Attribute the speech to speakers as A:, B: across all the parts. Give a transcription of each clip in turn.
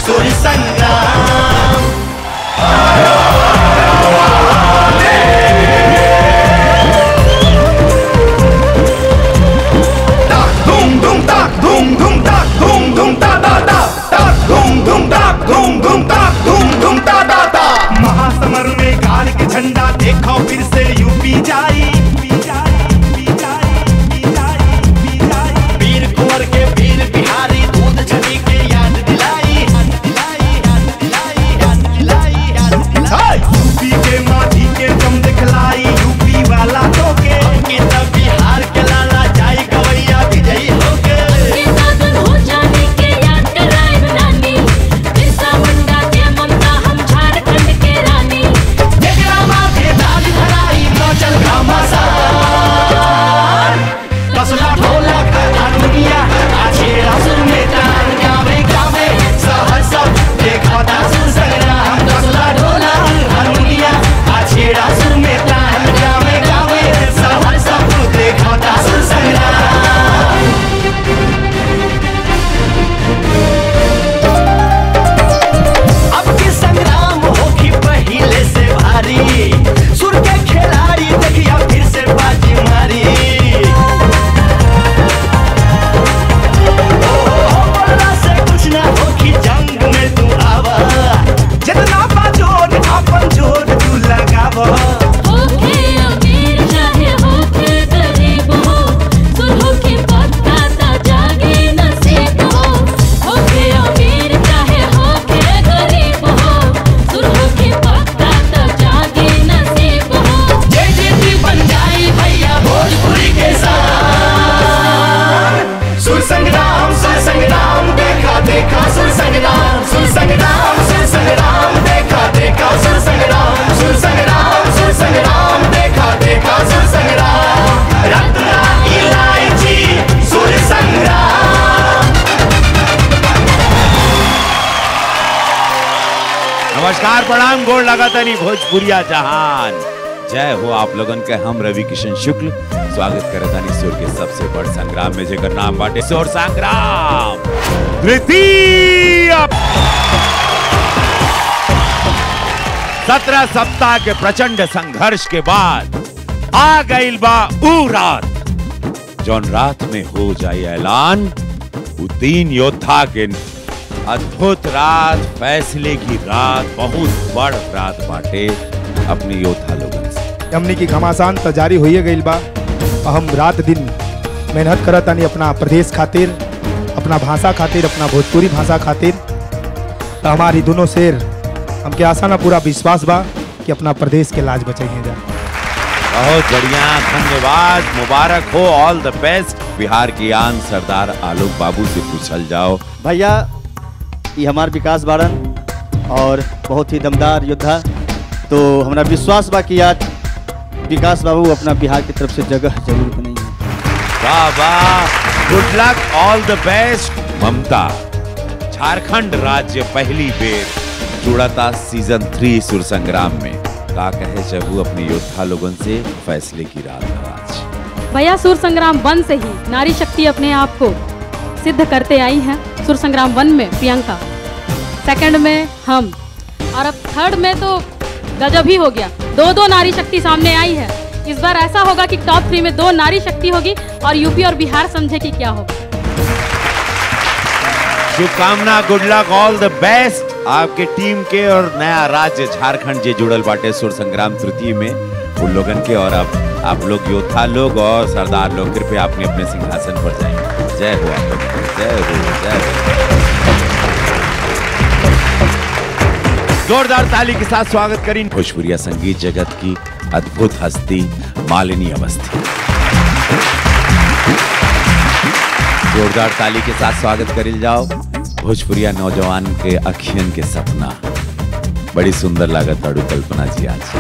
A: सुर संग्राम धूम धूम ताक धूम धूम ताक धूम धूम ता ता ता ताक धूम धूम ताक धूम धूम ताक धूम धूम ता ता ता महासमर में काल के झंडा देखो फिर से यूपी जाई वीर कुंवर के वीर बिहारी दूध छवि के याद दिलाई याद दिलाई याद दिलाई याद दिलाई याद दिलाई यूपी के माटी के दम दिखलाई यूपी वाला तो के के तब बिहार के लाला जाई गवैया विजयी होके
B: के साधन हो जाने के याद कराए नानी बिरसा मुंडा के ममता हम झारखंड के रानी
A: जेकरा माथे दाल धराई नौचल घमासान कसला ढोलक हारमोनिया आछे असुर में तान गावे गावे सहर सब देखता सुर संग्राम कसला ढोलक हारमोनिया आछे असुर में तान गावे गावे सहर सब देखता सुर संग्राम अब की संग्राम होगी पहले से भारी सुर के खिलाड़ी देखिया फिर से बाजी मारी ओ, बोलना से कुछ ना होगी जंग में तू आवा जितना बाजोर अपन जोर तू लगावा
B: होके अमीर चाहे होके गरीब हो सुरहो के पत्ता ता जागे नसीब हो होके अमीर चाहे होके गरीब हो सुरहो के पत्ता ता जागे नसीब हो
A: जय जय बन जाए भैया भोजपुरी के साथ सुर संग्राम सुर संग्राम देखा देखा सुर संग्राम सुर संग्राम सुर संग्राम देखा देखा सुर संग्राम सुर संग्राम सुर संग्राम देखा देखा सुर संग्राम रत्ना इलायची सुर संग्राम
C: नमस्कार प्रणाम गोड़ लगातानी भोजपुरिया जहान जय हो आप लोगन के हम रवि किशन शुक्ल स्वागत करतानी सुर के सबसे बड़ संग्राम में जेकर नाम बाटे सुर संग्राम तृतीय सत्रह सप्ताह के प्रचंड संघर्ष के बाद आ गईल बा ऊ रात जौन रात में हो जाए ऐलान उ तीन योद्धा के अद्भुत रात फैसले की रात बहुत बड़ रात बाटे अपने योद्धा लोगन से
D: हमनी की घमासान त जारी होइए गईल बा और हम रात दिन मेहनत करत तानी अपना प्रदेश खातिर अपना भाषा खातिर अपना भोजपुरी भाषा खातिर तो हमारी दोनों शेर हमके आशा ना पूरा विश्वास बा कि अपना प्रदेश के लाज बचाइए जा
C: बहुत बढ़िया धन्यवाद मुबारक हो ऑल द बेस्ट बिहार की आन सरदार आलोक बाबू से पूछल जाओ
E: भैया ये हमार विकास बारन और बहुत ही दमदार योद्धा तो हमारा विश्वास बा कि आज विकास बाबू अपना बिहार की तरफ से जगह जरूर बनाई
C: वाह वाह good luck all the best Mamata Jharkhand राज्य पहली बेर जुड़ता सीजन थ्री सुर संग्राम में का कहे चहू अपने योद्धा लोगन से फैसले की रात है आज
F: भैया सुर संग्राम वन से ही नारी शक्ति अपने आप को सिद्ध करते आई हैं सुर संग्राम वन में प्रियंका सेकंड में हम और अब थर्ड में तो गजब ही हो गया दो दो नारी शक्ति सामने आई है इस बार ऐसा होगा कि टॉप थ्री में दो नारी शक्ति होगी और यूपी और बिहार समझे कि क्या होगा
C: शुभकामना good luck all the best आपके टीम के और नया राज्य झारखंड जे जुड़ल बाटे सुर संग्राम तृतीय में उन लोगन के और अब आप लोग योद्धा लोग और सरदार लोग कृपया अपने अपने सिंहासन पर जाएं जय हो आप लोगों की, जय हो जय हो जोरदार ताली के साथ स्वागत करें भोजपुरिया संगीत जगत की अद्भुत हस्ती मालिनी अवस्थी जोरदार ताली के साथ स्वागत करिल जाओ भोजपुरिया नौजवान के अखियन के सपना बड़ी सुंदर लागत अड़ू कल्पना जी आज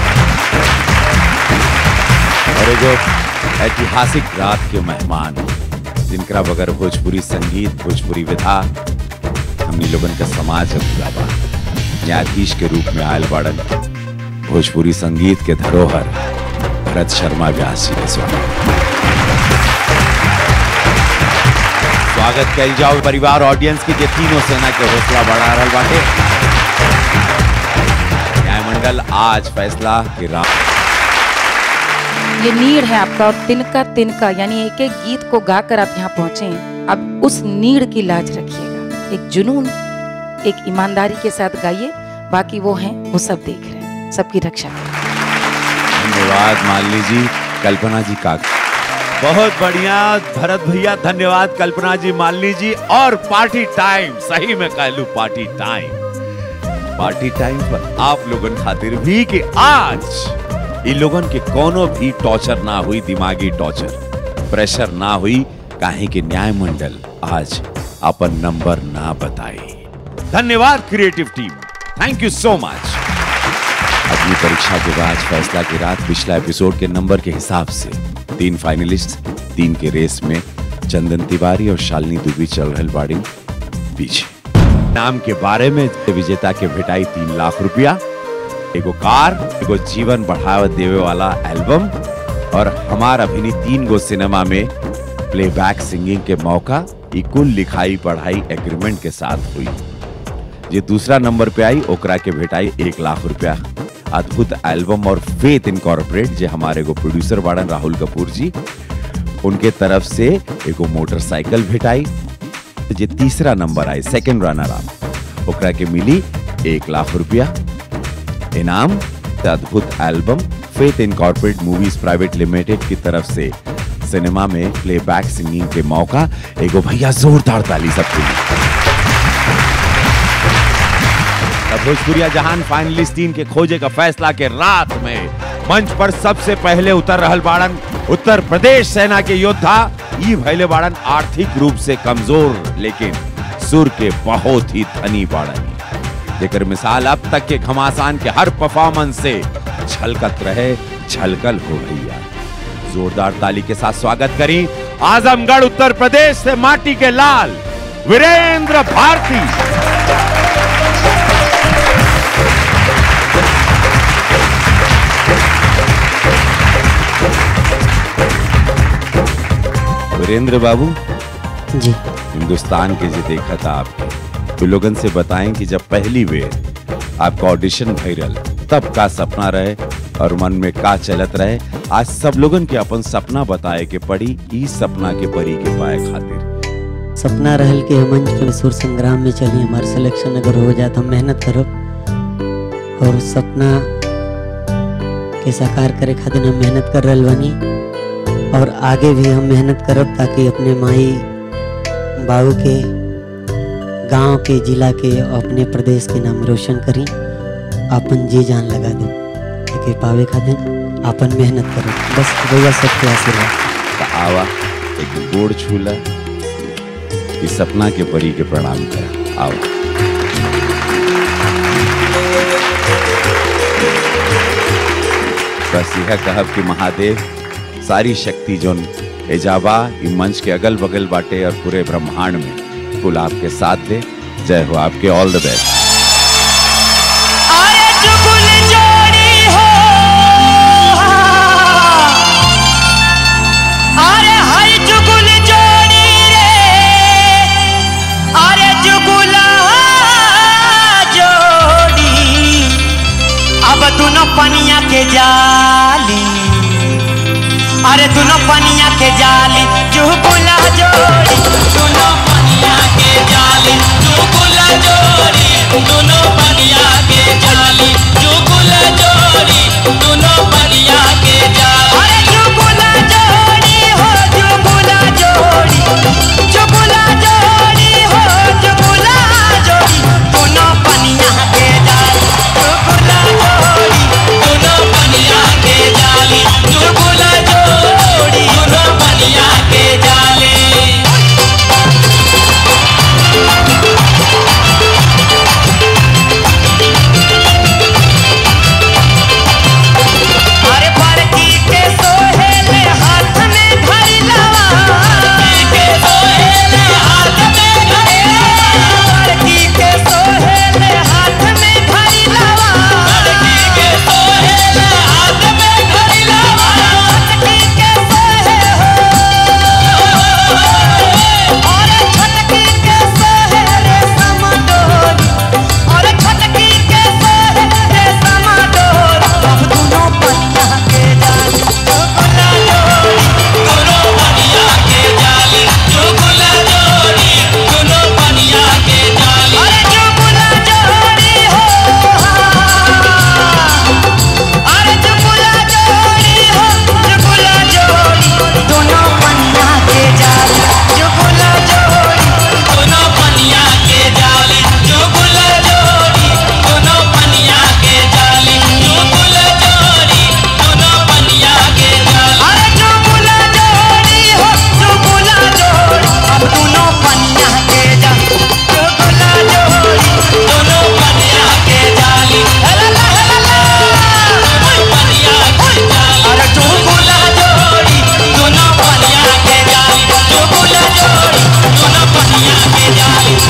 C: और एगो ऐतिहासिक रात के मेहमान जिनकरा बगैर भोजपुरी संगीत भोजपुरी विधा हमनी लोगन का समाज अधूरा बा न्यायाधीश के रूप में आयल बाड़न भोजपुरी संगीत के धरोहर भरत शर्मा व्यास जी के स्वागत स्वागत कल जाओ परिवार ऑडियंस की जे तीनों सेना के हौसला बढ़ा रहल बाटे न्यायमंडल आज फैसला कि राम
G: ये नीड है आपका और तिनका तिनका यानी एक एक गीत को गाकर आप यहाँ पहुंचे हैं अब उस नीड की लाज रखिएगा एक जुनून एक ईमानदारी के साथ गाइए बाकी वो हैं वो सब देख रहे हैं सबकी रक्षा करें
C: धन्यवाद मालिनी जी कल्पना जी का बहुत बढ़िया भरत भैया धन्यवाद कल्पना जी मालिनी जी और पार्टी टाइम सही में कह लू पार्टी टाइम पार्टी टाइम पर आप लोगन खातिर भी कि आज इन लोगन के कोनो भी टॉर्चर ना हुई दिमागी टॉर्चर प्रेशर ना हुई काहे कि न्याय मंडल आज अपन नंबर ना बताई धन्यवाद creative team thank you so much अगली परीक्षा के बाद फैसला की रात पिछला एपिसोड के नंबर के हिसाब से तीन फाइनलिस्ट तीन के रेस में चंदन तिवारी और शालिनी दुबी चल रहे बाड़ी पीछे नाम के बारे में विजेता के भेटाई तीन लाख रुपया एगो कार एगो जीवन बढ़ावा देवे वाला एल्बम और हमार अभिनी तीन गो सिनेमा में प्लेबैक सिंगिंग के मौका ई कुल लिखाई पढ़ाई एग्रीमेंट के साथ हुई जे दूसरा नंबर पे आई ओकरा के भेटाई एक लाख रुपया अद्भुत एल्बम और फेथ इनकॉर्पोरेट जे हमारे एगो प्रोड्यूसर बाड़न राहुल कपूर जी उनके तरफ से एगो मोटरसाइकिल भेटाई जे तीसरा नंबर आई सेकंड रनर अप ओकरा के मिली एक लाख रुपया इनाम द अद्भुत एल्बम फेथ इनकॉर्पोरेट मूवीज प्राइवेट लिमिटेड की तरफ से सिनेमा में प्लेबैक सिंगिंग के मौका एगो भैया जोरदार ताली सबके लिए तब भोजपुरिया जहान फाइनलिस्ट टीम के खोजे का फैसला के रात में मंच पर सबसे पहले उतर रहल बाड़न उत्तर प्रदेश सेना के योद्धा ई भैले बाड़न आर्थिक रूप से कमजोर लेकिन सुर के बहुत ही धनी बाड़न जेकर मिसाल अब तक के घमासान के हर परफॉर्मेंस से छलकत रहे छलकल हो भैया जोरदार ताली के साथ स्वागत करी आजमगढ़ उत्तर प्रदेश से माटी के लाल वीरेंद्र भारती वीरेंद्र बाबू
H: जी
C: हिंदुस्तान के जो देखा था आपके तो लोगन से बताएं कि जब पहली बेर आपका ऑडिशन भइल तब का सपना रहे और मन में का चलत रहे आज सब लोगन के अपन सपना बताए के पड़ी ई सपना के परी के पाए खातिर
H: सपना रहल कि हम मंच सुर संग्राम में चली हमार सिलेक्शन अगर हो जाए तो हम मेहनत करब और उस सपना के साकार करे खातिर हम मेहनत कर रहल बानी और आगे भी हम मेहनत करब ताकि अपने माई बाबू के गांव के जिला के और अपने प्रदेश के नाम रोशन करी अपन जी जान लगा दे लेके पावे खातिर अपन मेहनत करो बस भैया सबके आशीर्वाद
C: तो आवा एक गोड़ छूला इस सपना के परी के प्रणाम कर आवा बस यह कहब कि महादेव सारी शक्ति जोन एजाबा ई मंच के अगल बगल बाटे और पूरे ब्रह्मांड में कुल आपके साथ दे जय हो आपके ऑल द बेस्ट
A: अरे चुगुल जोड़ी हो अरे हाय चुगुल जोड़ी रे अरे चुगुला जोड़ी अब दोनों पनिया के जाली अरे दोनों पनिया के जाली चुगुला जोड़ी दोनों पनिया के जाली चुगुला जोड़ी दोनों पनिया के जाली चुगुला जोड़ी दोनों पनिया के जाली अरे चुगुला जोड़ी हो चुगुला जोड़ी चुगुला जोड़ी हो चुगुला जोड़ी दोनों पनिया के जाली चुगुला जोड़ी दोनों पनिया के जाली चुगुला जोड़ी दोनों पनिया के जाली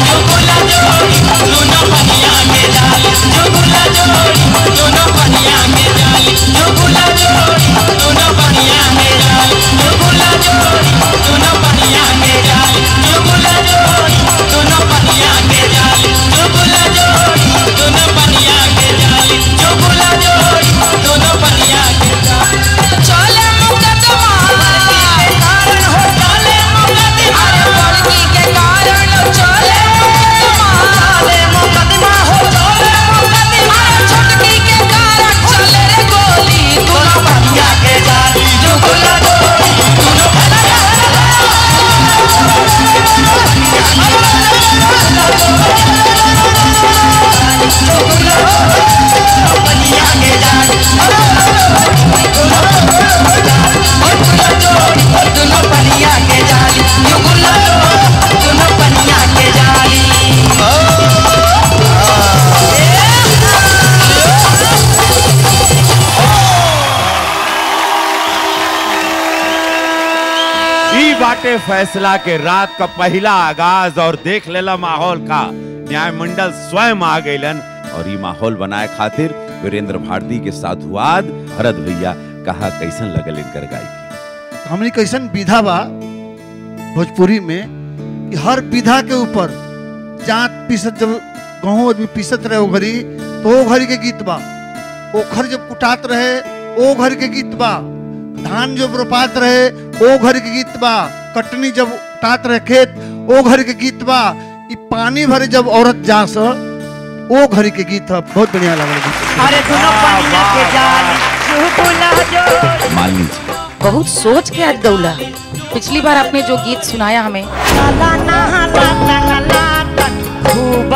C: ई बाटे फैसला के रात का पहला आगाज और देख लेला माहौल का न्याय मंडल स्वयं आ गइलन और ई माहौल बनाए खातिर वीरेंद्र भारती के साधुवाद भरत भैया कहा कैसन लगल इनकर गायकी
I: हमनी कैसन विधा बा भोजपुरी में कि हर विधा के ऊपर जात पीसत जब गहूँ आदमी पीसत रहे ओ घड़ी तो ओ घड़ी के गीत बा ओखर जब कुटात रहे ओ घड़ी के गीत बा धान जब रोपात रहे ओ घड़ी के गीत बा कटनी जब उठात रहे खेत ओ घड़ी के गीत बा ई पानी भरे जब औरत जा स ओ घड़ी के गीत है बहुत बढ़िया लगल गीत
J: अरे दोनों पनिया के जाल चुपुला जो
C: मालिनी जी
G: बहुत सोच के आज गौला पिछली बार आपने जो गीत सुनाया हमें
J: लाला नहाला तंगला तक खूब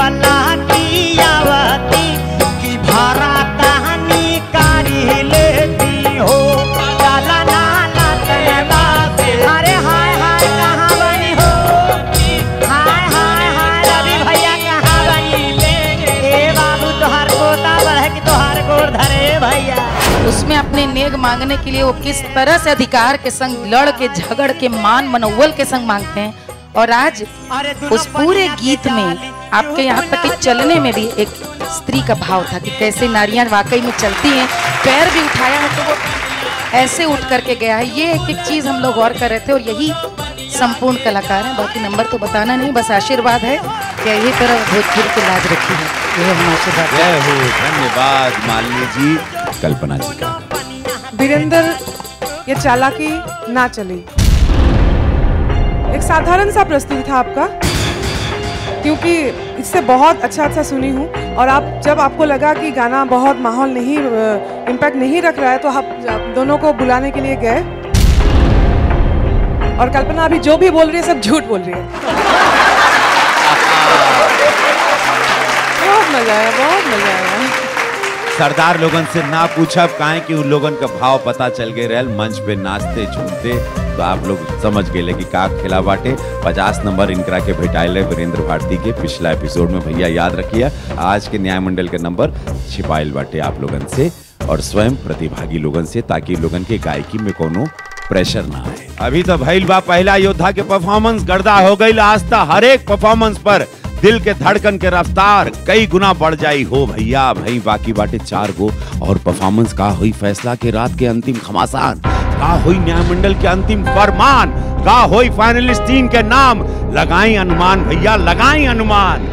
J: लाटियावती की भरा तहनी कारी लेती हो लाला नहाला तंगला अरे हाय हाय कहाँ बनी हो हाय हाय हाय रवि भैया कहाँ बनी ए बाबू तोहार पोता बढ़े कि तोहार गोर धरे भैया
G: उसमें अपने नेग मांगने के लिए वो किस तरह से अधिकार के संग लड़ के झगड़ के मान मनोवल के संग मांगते हैं और आज उस पूरे गीत में आपके यहाँ तक कि चलने में भी एक स्त्री का भाव था कि कैसे नारियां वाकई में चलती हैं पैर भी उठाया है तो वो ऐसे उठ करके गया है ये एक एक चीज हम लोग गौर कर रहे थे और यही संपूर्ण कलाकार हैं बाकी नंबर तो बताना नहीं बस आशीर्वाद है कि यही तरह भोजपुरी की लाज रखी है ये हम आशीर्वाद
C: जय हो धन्यवाद मालिनी जी कल्पना जी का
K: वीरेंद्र ये चालाकी ना चली एक साधारण सा प्रस्तुति था आपका क्योंकि इससे बहुत अच्छा अच्छा सुनी हूँ और आप जब आपको लगा कि गाना बहुत माहौल नहीं इम्पैक्ट नहीं रख रहा है तो आप आप दोनों को बुलाने के लिए गए और कल्पना अभी जो भी बोल रही है सब झूठ बोल रही है बहुत मजा आया बहुत मजा आया
C: सरदार लोगन से ना पूछब काहे कि उन लोगन का भाव पता चल गए रहल मंच पे नाचते झूमते तो आप लोग समझ गए कि का खेला बाटे पचास नंबर इनकरा के भेटाइले वीरेंद्र भारती के पिछला एपिसोड में भैया याद रखिए आज के न्याय मंडल के नंबर छिपाइल बाटे आप लोगन से और स्वयं प्रतिभागी लोगन से ताकि लोगन के गायकी में कोनो प्रेशर ना आए अभी तो भइल बा पहला योद्धा के परफॉर्मेंस गर्दा हो गई आस्था हर एक परफॉर्मेंस पर दिल के धड़कन के रफ्तार कई गुना बढ़ जाई हो भैया भाई बाकी बाटे चार गो और परफॉर्मेंस का हुई फैसला के रात के अंतिम घमासान का हुई न्यायमंडल के अंतिम फरमान का हुई फाइनलिस्ट टीम के नाम लगाई अनुमान भैया लगाई अनुमान